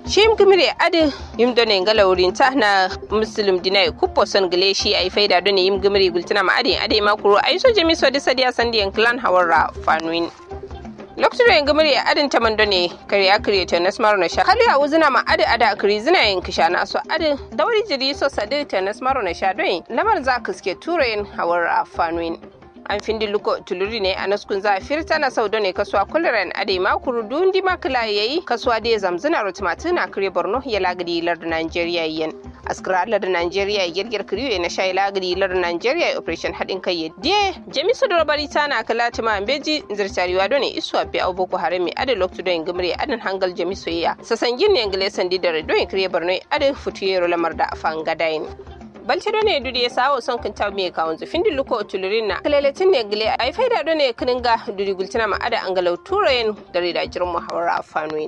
shim gimire adi yim done ngala wurin ta na muslim dinai kuppo son gile shi ai faida done yim gimire gultina ma adi adi ma kuro ai so jami so disa dia sandi en clan hawara fanuin lokacin yin gimire adin ta mando ne kare ya kare ta nasmar na sha kali a wuzina ma adi ada kare zina yin kisha na so adi dauri jiri so sadi ta nasmar na sha don lamar za ka suke tura yin hawara fanuin an findi luko tuluri ne a naskun za a firta na sau ne kasuwa kularen ade makuru dundi makila yayi kasuwa da zamzuna rotumatu na kare borno ya lagadi lardin nigeria yan askara lardin nigeria girgir kiriyo na shayi lagadi lardin nigeria operation haɗin kai yadda jamisu da rabari ta na kala tuma beji zirtariwa done isuwa bi abu boko haram mai ade loktu don gimre adin hangal jamisu ya sasan gin ne ngile sandi da don kire borno ade futuyero lamar da fangadain balce do ne dudi ya sawo son kan taw me kawon zufin di luko tulurin na kaleletin ne gile ai faida do ne kininga dudi gultina ma ada angalau turayen da rida jirin muhawara fanuin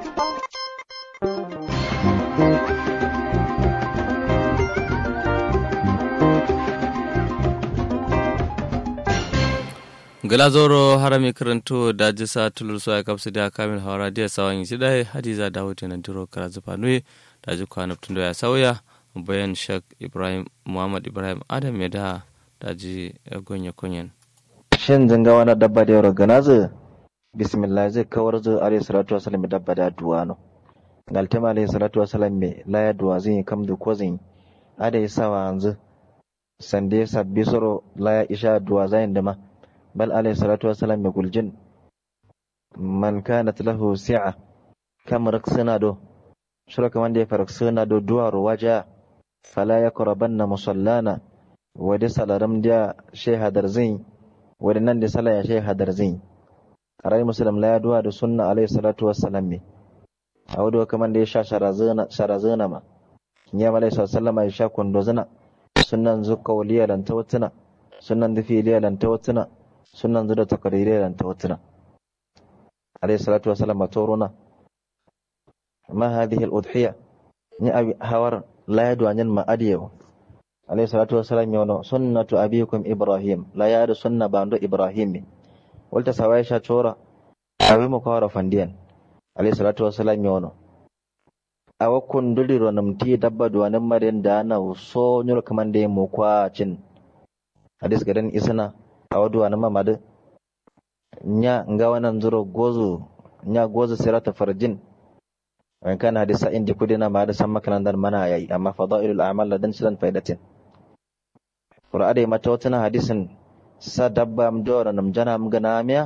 galazoro harami karanto da jisa tulur so ya kapsu da kamil hawara dia sawan yi dai hadiza da hoto nan duro kara zufa nuye da ji kwana tun ya sauya bayan shak ibrahim muhammad ibrahim adam ya da daji gonye kunyen shin zanga wani dabba da yawar ganazu bismillah zai kawar zu alayhi salatu wasalam dabba da duwano galtama alayhi salatu wasalam me laya duwa zai kam da ko zai ada yi sawa yanzu sande sabbi soro laya isha duwa zayin da ma bal alayhi salatu wasalam me guljin man kanat lahu si'a kam raksana do shura kaman da ya faraksana do duwaro waja fala ya kurabanna musallana wadi salaram dia shey hadar zin wadi nan da sala ya shey hadar zin arai muslim la yaduwa da sunna alayhi salatu wassalam me awdo kaman da ya sha sharazana sharazana ma ya malai sallama ya sha kondo zina sunnan zukka waliya lan tawattuna sunnan da filiya lan tawattuna sunnan zuda takaririya lan tawattuna alayhi salatu wassalam matoruna ma hadhihi al-udhiya ni abi hawar la yadu anyan ma adiyo alayhi salatu wassalam yono sunnatu abikum ibrahim la yadu sunna bando ibrahim walta sawai sha chora awi mu kawara fandiyan alayhi salatu wassalam yono awa kunduli ro namti dabba duwanin marin da na so nyur kaman da mu kwa cin hadis gadan isana awa duwanin mamadu nya nga wannan zuro gozu nya gozu sirata farjin وإن كان حديث عندي كدنا ما هذا سمى كلام دان منا ياي أما فضائل الأعمال لدن سلن فائدة قرآن ما توتنا حديث سدبا مدورا نمجنا مغناميا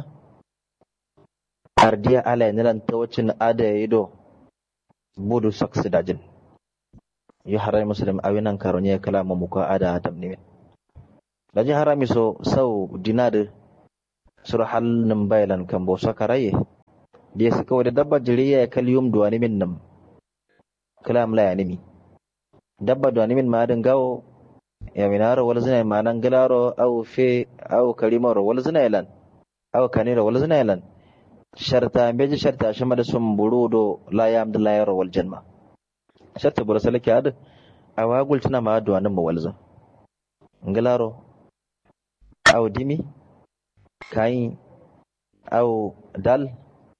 أرديا على نلان توتن أدا يدو بودو سكس داجن يحرم مسلم أوينان كارونيا كلام مكا أدا هتم نمين Daji harami so sau dinade sura hal nambailan kambo sakaraye dia suka wada dabba jiriya ya kaliyum duwani min nam kalam la yanimi dabba duwani min madan gawo ya minaro wal zina manan galaro au fe au karimaro wal zina ilan au kaniro wal zina ilan sharta beji sharta shama da sun burudo la yam da la yaro wal janma sharta bura salaki ad awagul tana ma duwanin mu walzo galaro au dimi kayin au dal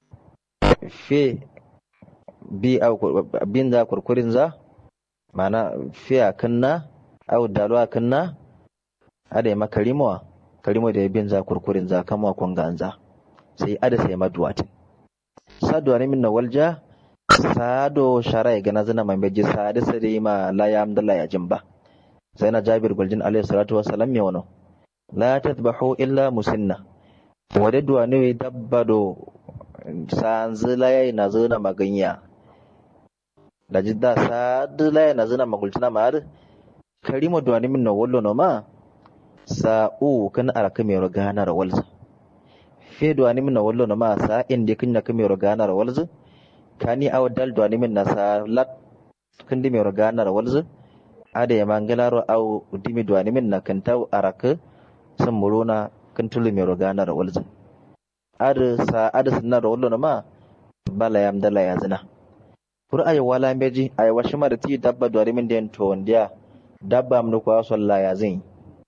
fe bi au bin za kurkurin za mana fe a kanna au dalu a kanna ada ma kalimowa kalimo da bin za kurkurin za kama kon ganza sai ada sai maduwatin sadu ne min walja sado sharai ga na zana mai beji sadi sai ma la ya amdalla ya jimba sai na jabir guljin alaihi salatu wassalam ya wano la tatbahu illa musinna wadda ne dabbado sanzila yayi na zuna maganya da jidda sadila yayi na zuna magultuna mar karima duwani min na wallo no ma sa'u kan araka mai rogana ra walza fe duwani min na wallo no ma sa inde kin na kame rogana ra walza kani aw dal duwani min na sa lat kin di mai rogana ra walza ada ya mangalaro aw dimi duwani min na kan taw araka san muruna kan tulu mai rogana ra walza ada sa ada sunna da wallo ma bala yam dala ya zina kur ay wala meji ay washima da ti dabba do rimin den to wandiya dabba am ko salla ya zin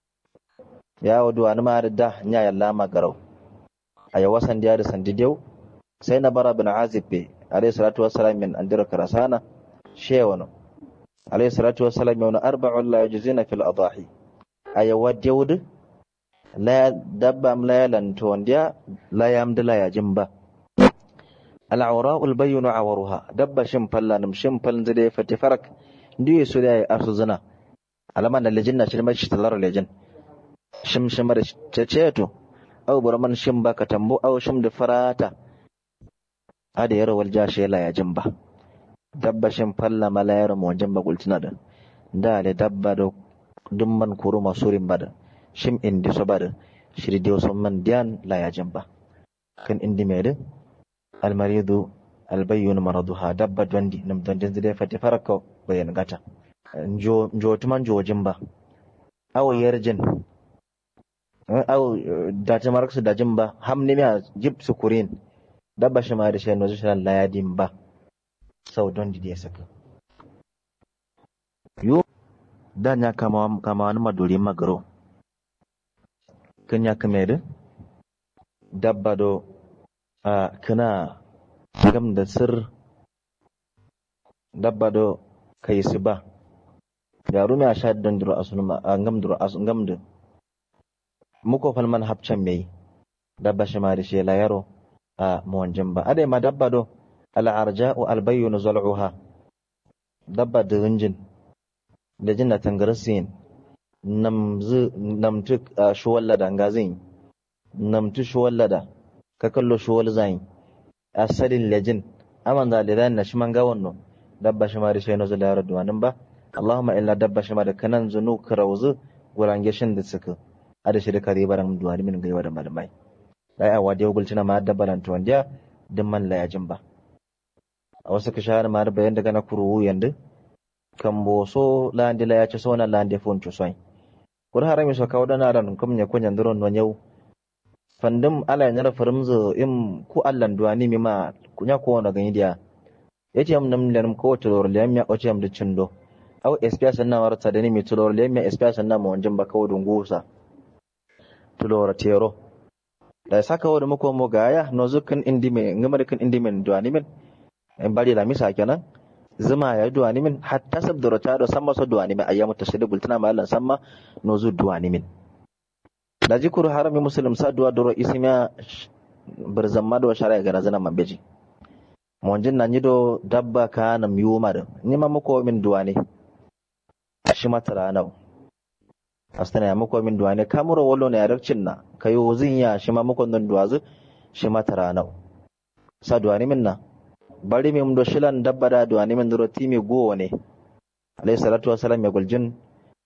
ya wadu an ma da nya yalla ma garau ay wasan dia da sandi dew sai na bara bin azib be alayhi salatu wassalam min andira karasana shewano alayhi salatu wassalam yawna arba'un la yajzina fil adahi aya wadewd la dabba am la yalanto ndia la yamda la yajimba al'aura ulbayyinu awaruha dabba shin falla nim shin fal zide fati farak ndiye su da arsu zina alama na lejin na shirma shi talar lejin shim shimar ceceto au burman shim ba ka tambo au shim da farata ada yaro wal jashi la ya jimba dabba shin falla mala yaro mo jimba gultina da da le dabba do dumman kuru masurin bada shim indi so bada shiri dio so man dian la ya jimba kan indi mede almaridu albayyun maraduha dabba dondi nam dondi zide fati faraka bayan gata njo njo tuman jojin ba aw yarjin aw da ta maraksu da jin ba hamni mi jib sukurin dabba shi ma da shi no shi la yadin ba sau dondi da saka yo da nya kama kama wani maduri magaro kan ya kame dabba do a kana gam da sir dabba do kai su ba yaru mai sha don duro asunuma a ngam duro asun ngam da muko falman hapcan mai dabba shi ma da shi la yaro a muwanjin ba adai ma dabba do al'arja'u albayyunu zal'uha dabba da rinjin da jinna tangarasin namzu namtu shuwallada ngazin namtu shuwallada ka kallo shuwal zayin asalin lejin aman da lidan na shiman gawan no dabba shi ma da shi no zala yaro duwanin ba Allahumma illa dabba shi ma da kanan zunu karawzu gurange shin da suka ada shi da kare baran duwani min gaiwa da malamai dai a wadi gulcina ma dabba lan tuwandiya din man la yajin ba a wasu ka shahara ma da bayan daga na kuru yandu kan boso landi la ya ci sona landi fon cusoi kur harami so kawo dana ran kum ne kunyan duron no yau fandum ala ya farimzo im ku allan duwani mi ma kunya ko na gani dia yace am nam len ko to lor lem ya oce am da cindo aw SPS na warta da ni mi to lor lem ya SPS na mo wanjin ba kawo dungusa to lor tero da saka wada muko mo gaya no zukan indime ngamar kan indime duwani min en bari la misa kenan zuma ya duwani min hatta sab da rota do samma so duwani min ayyamu tashhid bultana ma Allah samma no zu duwani min da jikuru harami muslim sa duwa doro isimiya birzamma do shara ga razana mambeji monjin na nyido dabba ka na miyuma da ni ma muko min duwani shi matara nau astana ya muko min duwani kamuro wallo ne yarakcin na kayo zin ya shi ma muko don duwazu shi matara nau sa duwani min na bari mi mdo shilan dabba da duwani min duro timi go ne alayhi salatu wassalam ya guljin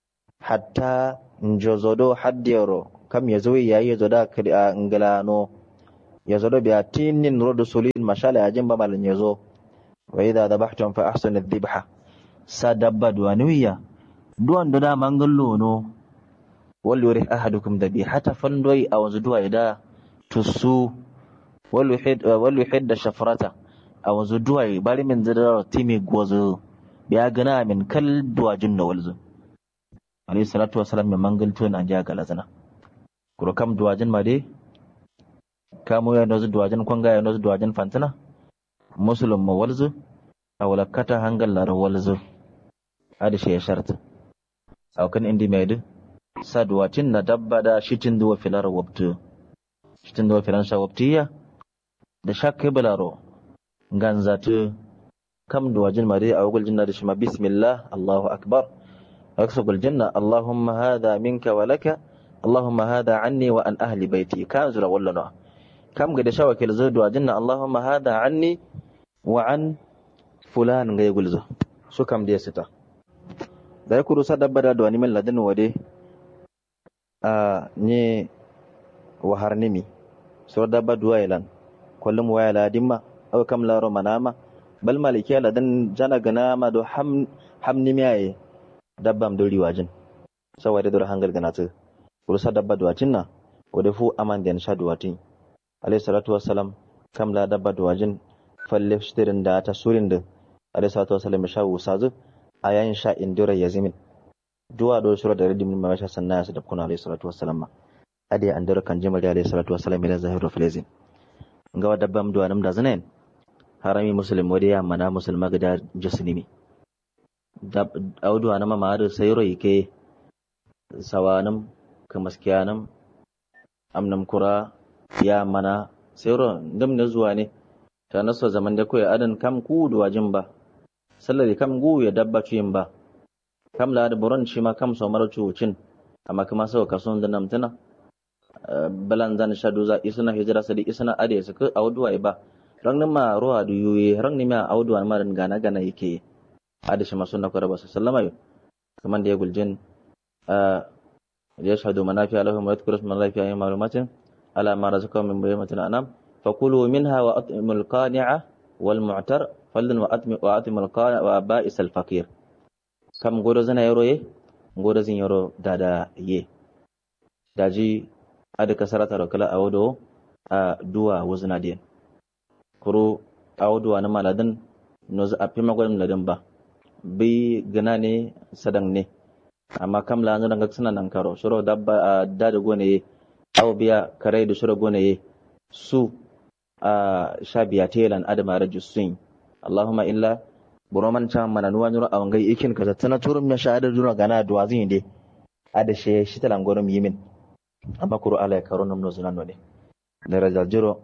hatta njozodo haddiyaro kam ya zo ya yi zo da kali a ngalano ya zo da biya tinin rodo sulin mashala ya jimba malin ya zo wa idha dabahtum fa ahsinu dhibha sa dabba duwaniya duwan da dama ngallo no wal yurih ahadukum dhabihata fandoi a wanzu duwa ida tusu wal yuhid wal yuhid shafrata a wanzu duwa bari min zidar timi gozo biya gana min kal duwajin na walzu alayhi salatu wasalam mai mangalto na jiya galazana kuro kam duwajin ma dai kamo ya nozu duwajin kwanga ya nozu duwajin fantina musulun ma walzu a walakata hangal lara walzu adi shi ya sharta a kan indi mai du sa duwacin na dabba da shitin duwa filar wabtu shitin duwa filan sha wabtiya da shakkai balaro ganzatu kam duwajin ma dai a wagul jinna da shi ma bismillah allahu akbar أكسب الجنة اللهم هذا منك ولك اللهم هذا عني وأن أهل بيتي كان زرا ولا نوع كم قد شوك الزود وجنة اللهم هذا عني وعن فلان غير يقول زو شو كم دي ستا da ya kuru sadar bada da wani min ladin wade a ne wahar nimi sur da badu wailan kullum waya ladin ma au kam laro manama bal malikiya ladin jana gana ma do ham ham nimi aye dabbam do riwajin saboda dor hangal ganata kurusa dabba duwacin na wadda fu aman den sha duwatin alayhi salatu wassalam kam la dabba duwajin falle shtirin da ta surin da alayhi salatu wassalam sha wusazu ayan sha indira yazimin duwa do sura da ridim ma sha sanna su da kuna alayhi salatu wassalam ade andira kan jima da alayhi salatu wassalam ila zahiru filazin ga dabbam duwanam da zanen harami muslim wadi ya mana musulma gida jasnimi da audu anama ma da sayro yake sawanam kamaskiyanam amnam kura ya mana sayro ndam na zuwa ne ta naso zaman da koyi adan kam ku da wajin ba sallari kam gu ya dabba cuyin ba kam la da buron shi ma kam so mara cucin amma kuma sau kason da namtana balan zan shadu za isna hijira sadi isna ade su ka auduwa ba rang ma ruwa du yuye rang ma auduwa ma dan gana gana yake ade shi masun na kwara basu sallama yo kaman da ya guljin ya shahadu manafi alahum wa yadhkuru isma allahi fi ayyin ma'lumatin ala ma razaqahum min bayyinatin anam fakulu minha wa at'imul qani'a wal mu'tar fallan wa atmi wa atmul qani'a wa ba'is al faqir kam godo zana yaro ye godo zin yaro dada ye daji ada kasarata ro kala awodo a duwa wuzna den kuro awodo na maladan no za api magwam ladan ba bi gana ne sadang ne amma kam la ngana ngak sanan nan karo shuro dabba dada gone aw biya kare da shuro gone su a shabiya telan adama rajusin allahumma illa buroman can mana nuwa nyuro a wangai ikin ka tana turun ya shahadar jura gana duwa zin de ada she shi talan gorom yimin amma kuro ala karo nam no zunan ne daraja jiro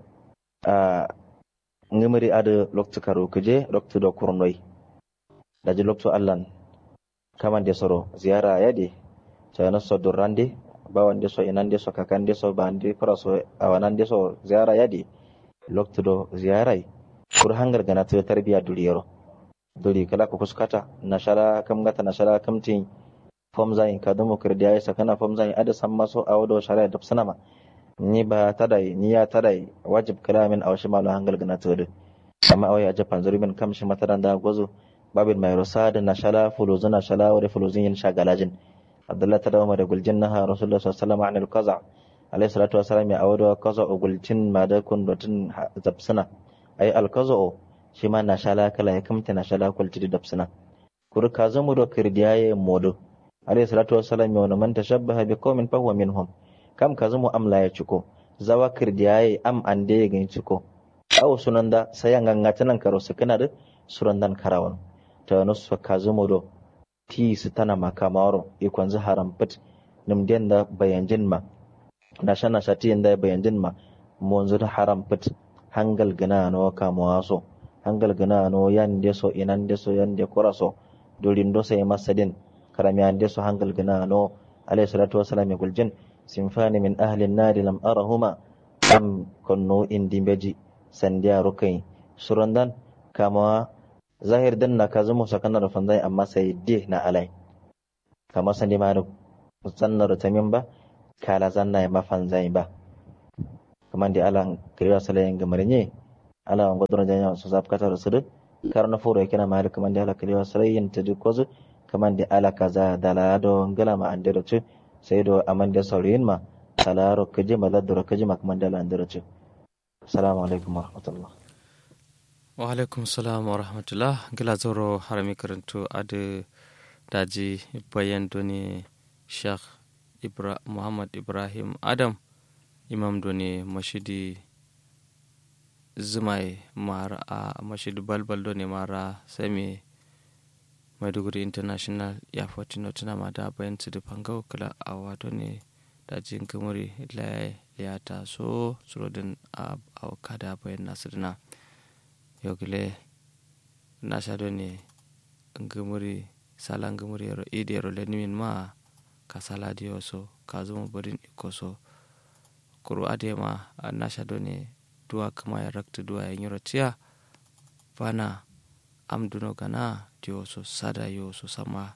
a ngamari ada loktu karo kuje loktu do kurnoi daji loktu allan kaman de soro ziyara yadi tana so durrande bawan de so inan de so kakan de so bande kora so awanan de so ziyara yadi loktu do ziyarai kur hangar gana to tarbiya duriyero duri kala ko kuskata nashala kam gata nashala kam tin fom zayin ka dumo kirdiya ya sakana fom zayin ada san maso a wado shari'a da sanama ni ba tadai ni ya tadai wajib kala min a washi malu hangal gana to de amma awai a japan zuri min kam shi mataran da gozo babin mai rosa da nashala fuluzu nashala wa fuluzin yin shagalajin abdullah ta dawo da guljin naha rasulullah sallallahu alaihi wasallam anil qaza alayhi salatu wasallam ya awado qaza gulcin ma da kun dotun zabsuna ay al qaza shi ma nashala kala ya kamta nashala kulti da dabsuna kur ka zamu do kirdiyaye modo alayhi salatu wassalam ya wani man tashabbaha bi qaumin fa huwa minhum kam ka zamu amla ya ciko zawa kirdiyaye am ande ya gani ciko aw sunanda sayan gangatanan karo sukana da surandan karawan ta nusu ka zamu do ti su tana makamaro ikon zu haram fit nimden da bayanjin ma nasha nasha ti da bayanjin ma monzu da haram fit hangal gana no kamawaso hangal gana no yan deso inan deso yan de koraso dorin do sai masadin karami an deso hangal gana no alayhi salatu wassalam ya guljin sinfani min ahli an-nar lam arahuma am konno indi beji sandiya rukai surandan kama zahir dan na kazu musa kana da fanzai amma sai de na alai kama sandi ma sanna da tamin ba kala zanna ya mafanzai ba kaman da alan kiriya salayen gamarnye ala wango dona janya so zap kata rusudu karna furo kina mali kaman da ala kiriya salayen ta duk wazu kaman da ala kaza dala do ngala ma andero tu sai do amande saurin ma talaro kaje maladro kaje ma kaman da ala andero tu assalamu alaikum warahmatullah wa alaikum salam wa rahmatullah gila zoro harami karantu ade daji bayan doni sheikh Ibra, muhammad ibrahim adam imam doni mashidi zumai mara a mashidi balbal doni mara sami maiduguri international airport no tuna ma da bayan su dufan kala a wato ne dajin kamuri ya ta so surodin a kada bayan nasirina yogile nasha ne ngumuri sala ngumuri yaro idi yaro lenimin ma ka sala diyo so ka zuma barin iko so kuru ade ma nasha ne duwa kama ya rakta duwa ya nyoro tiya bana amduno gana diyo so sada yo so sama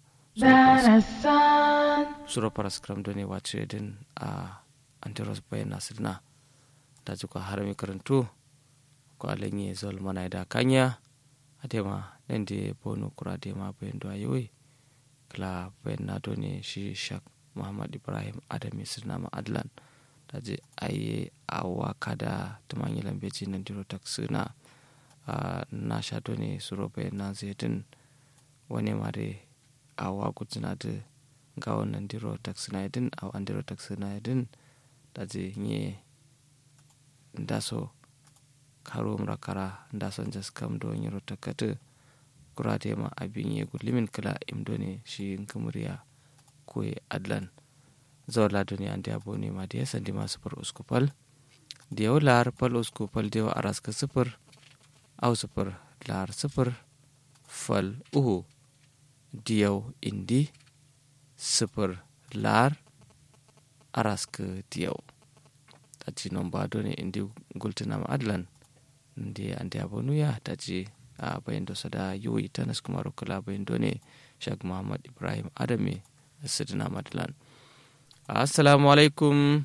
suro paraskram done wacce din a antiros bayan nasirna da juka harami karantu ko alenye zol mana da kanya adema nende bonu kura adema bayan do ayoyi kala bayan na done shi shak muhammad ibrahim adami sirnama adlan da je aye awa kada tumanyi lambeji nan diro taksuna na sha done suro bayan na zedin wani mare awa gutsina da ga wannan diro taksuna yadin a an diro taksuna yadin da je nye ndaso karo mrakara da son jas kam do nyiro takata kurate ma abin ye limin kala imdo ne shi nkamuriya koye adlan zawla doni ande aboni ma de sandi ma sufur uskupal diyaw lar pal uskupal diyaw araska sufur aw sufur lar sufur fal uhu diyaw indi sufur lar araska diyaw taci nomba doni indi gultinama adlan ndi ande abonuya taci a bayan da sada yoyi tanas kuma rukula bayan doni shag muhammad ibrahim adame sidina madlan assalamu alaikum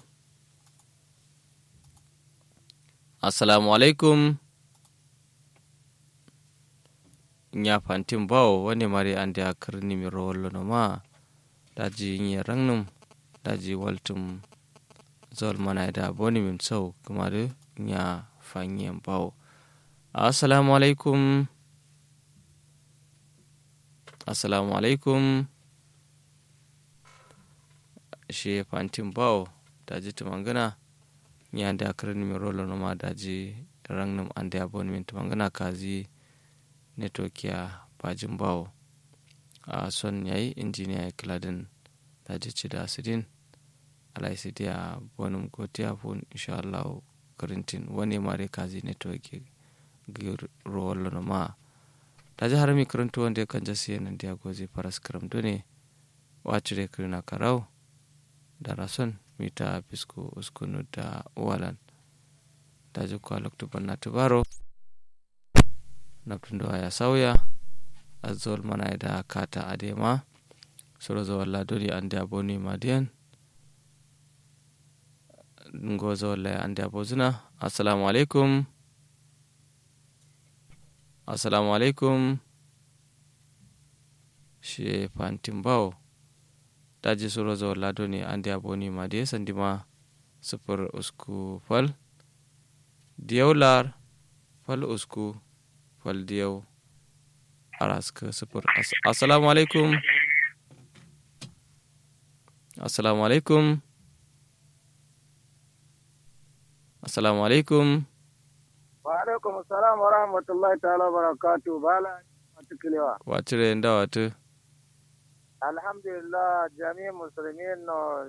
assalamu alaikum nya fantin bawo wani mari an da karni mi rowollo no ma daji nya rangnum daji waltum zol mana da boni min sau kuma da nya fanyen bawo assalamu alaikum assalamu alaikum she fantin bawo daji tumangana nyande akarani mi rolo noma daji rangnum ande abon min tumangana kazi netokia bajin bawo a son yayi injiniya ya kiladin daji cida asidin alai sidi a bonum gotiya fun inshallah karintin wani mare kazi netoki rolo noma daji harami karanto wanda kan jasi yanan dia gozi paras karam done wacire kirina karau da rason mita pisku uskunu da walan da jikwa loktuban na tubaro naptundo ya sauya azol mana da kata adema soro zo walla doni ande aboni madian ngo zo walla ande abozuna assalamu alaikum assalamu alaikum she fantimbawo daji suro zo lado ne an dia boni ma de sandi ma sufur usku fal diyaw lar fal usku fal diyaw araska sufur assalamu alaikum assalamu alaikum assalamu alaikum wa alaikum assalam wa rahmatullahi ta'ala wa barakatuh bala matukilewa watire nda watu alhamdulillah jami musulmin no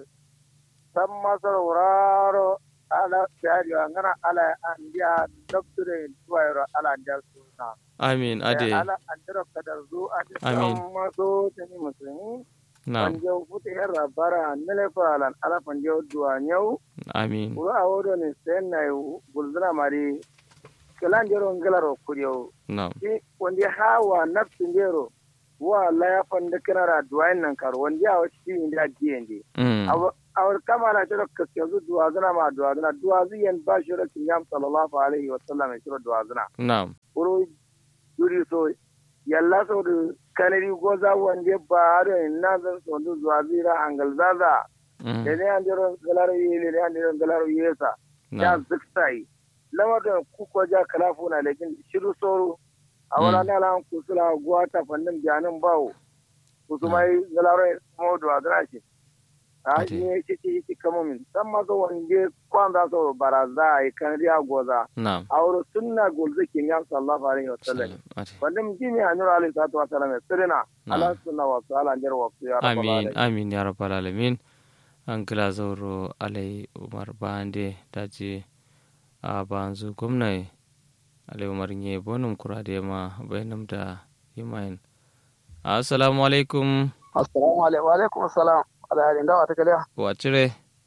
san masar wuraro ala shari ngana ala andiya doctor tuwairo ala andiya suna amin ade ala andiro kadar zu ade Amin. san maso jami musulmi na'am panje futi herra bara nele falan ala panje duwa nyau amin wuro awodo ni senna gulzuna mari kelan jero ngelaro kuriyo na'am wanda hawa nafsin jero wa la ya fanda kanara duwayen nan karo wanda ya wasu shi inda diyendi mm. awar kama na jiro kaske zu duwa zuna ma duwa zuna duwa ziyan ba shi rakin yam sallallahu alaihi wa sallam ya shiro duwa zuna na'am uru duri so yalla so da kanari goza wanda ba da na zan so da zuwa zira angal zaza mm. da ne an jiro galaro yi ne an jiro galaro yesa ya na'am ziksai lamar da kuka ja kalafu na lekin shiru soro a wala na lan kusula guwata fannin biyanin bawo kusumai galaro modu a zana shi a Ate. shi ne shi shi shi kama min san maso wanda kwan za su baraza a yi kan riya goza na'am a wuri sunna golzi kin ya sallallahu alaihi wa sallam ate wanda mjini a nura alaihi salatu wa sallam sirina Na'am. ala sunna wa su ala njar wa su ya rabbal amin alamin amin ya rabbal alamin an kila zauro alai umar bande daji a banzu gwamnati alai umar nye bonum kurade ma bayanam da yimayin assalamu alaikum assalamu alaikum wa alaikum assalam ala halin dawa ta kaliya wacire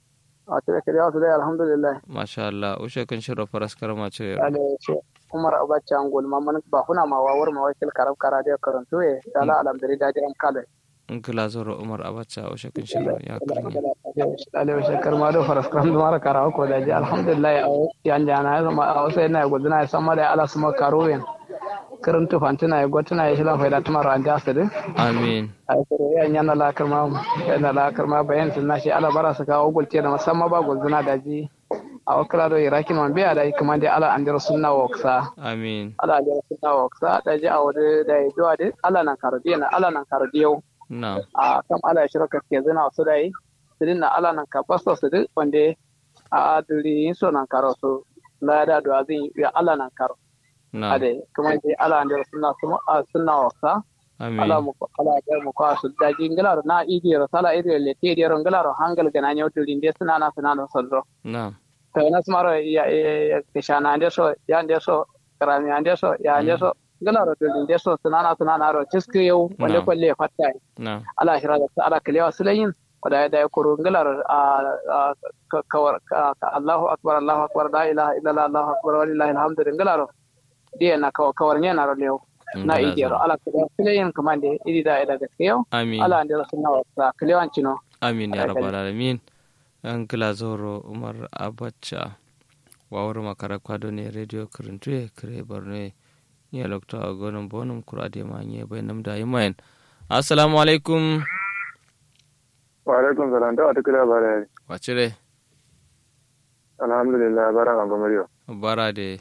a ta kaliya su dai alhamdulillah masha Allah ushe kan shirya faras karama ce ale ce umar abacha angol mamman ba kuna ma wawar ma wakil karab kara da karanto ye dala alamdari da jiran kale in kila zauro umar abacha ushe kan shirya ya karni ale wa shekar ma do faras karam da mara kara ko da ji alhamdulillah a yan jana ya zama a wasu yana gudana ya sama da ala suma karo yen karanto fantina ya gwatuna ya shilan faida tumar an jasiri amin a kare yan yana la karma yana la karma bayan sun nashi ala bara su kawo gulce da musamman ba gulzuna da ji a wakila do irakin man biya da kuma da ala an jira sunna wa waksa amin ala jira sunna wa waksa da ji a wani da ya zuwa da ala nan kardiya na ala nan kardiyau na a kam ala ya shirka ke zina su da yi sirin na ala nan ka basta su duk wanda a aduri yin so nan karo su la da do azin ya ala nan karo na ade kuma dai ala ne sunna kuma sunna wasa ala amin mu ala da mu ko su da jingala na idi rasala idi le te di ron gala hangal gana nyoto linde suna na suna no sodro na to na smaro ya ya kishana ande so ya ande so karami ande so ya ande so gala ro to linde so suna na suna na ro ciski yau wanda Na'am. kwalle fatta na ala hira da ala kalewa sulayin wada da ya kuro ngalar a kawar Allahu akbar Allahu akbar la ilaha illallah Allahu akbar walillahi alhamdu ngalar dia na kawar kawar ne na ro lew na idi ro ala kalewa sulayin kamande idi da ida gaskiya amin ala ande sunna wa kalewan cino amin ya Ala rabbal alamin an kila zoro umar abacha wawar makara kwado ne radio kuruntuye kare borno ya lokta a gonan bonum kurade ma nye bai nam da yimayen assalamu alaikum wa alaikum salam da wata kira bare wacire alhamdulillah bara ga gomariyo bara de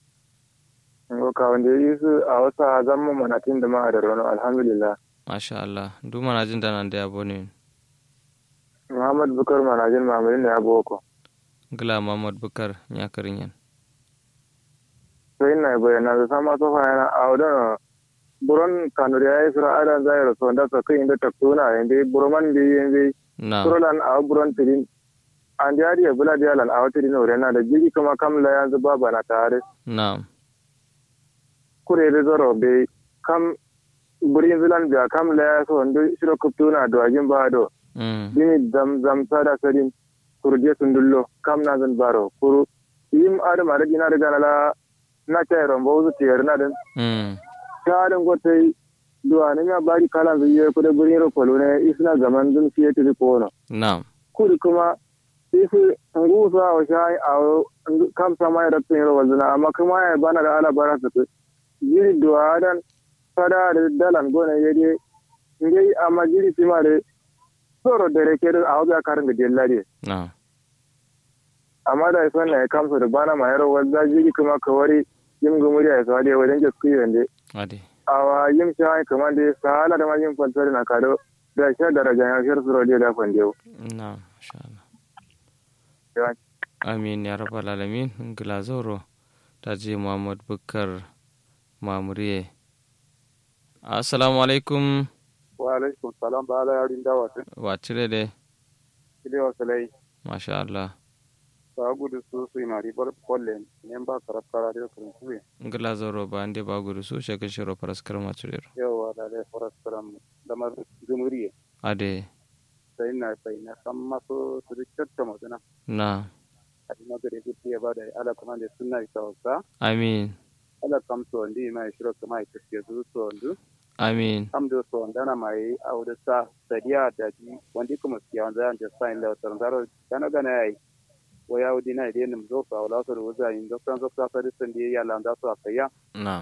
ngo ka wanda yi su a wasa zammu manatin da ma da rono alhamdulillah masha Allah duk mana jin danan da ya bone muhammad bukar manajin mamadin da ya boko gila muhammad bukar ya karin yan sai na bayyana da sama sofa yana a wadana buron kanuri ya yi sura adan zai rasu wanda sa kai inda taktuna inda buroman da yi yanzu na surolan a buron tirin an da yari ya bula da yalan a wata dina na da jiri kuma kamla yanzu ba bana tare na kure da zoro bai kam burin zilan biya kamla ya so wanda shiro kuptuna da wajin ba do mm dini zam zam sada sadin kurje sundullo kam na zan baro kuru yim adam ada gina daga nala na kai rombo zu tiyar na den mm shaɗin gotai duwa ne ya bari kala zai yi kuda burin rokolo ne isna zaman dun fiye tiri kono na kuri kuma isi ngusa wa shayi a kam sama ya rabtin yaro wazina amma kuma ya bana da ala bara su jiri duwa dan fada da dalan gona ya je ngai amma jiri sima da soro da reke da a wajen karin da jella ne na amma da isa na ya kamsa da bana ma yaro wazza jiri kuma kawari yin gumuri a isa da wajen jasku yande ade awa yin shayi kamar da sahala da ma yin fantar na kado da shi daraja ya shir suro da fandewo na masha Allah Yawan- amin ya rabbal alamin gila zoro ta je muhammad bukar mamuriye assalamu alaikum wa alaikum salam ba ala yarin dawa tun wacire de ile wa salai masha Allah ba gudu su su mari bar kolle ne ba karab kara da kan su ngila zoro ba ande ba gudu su shaka shiro paraskar macurero yawa da da foras karam da mar gumuriye ade sai na sai na san maso su rikta mutuna na a ina gare ku ya ba da ala kuma da sunna ita wasa amin ala kam to ndi mai shiro kuma ita ke zu to ndu amin am do so ndana mai auda sa sadiya da ji wandi kuma siya wanda an da sai la tar ndaro kana gana yayi waya wudi na idan mu zo fa wala so da wuza yin doktan zo fa da san da ya landa so akaya na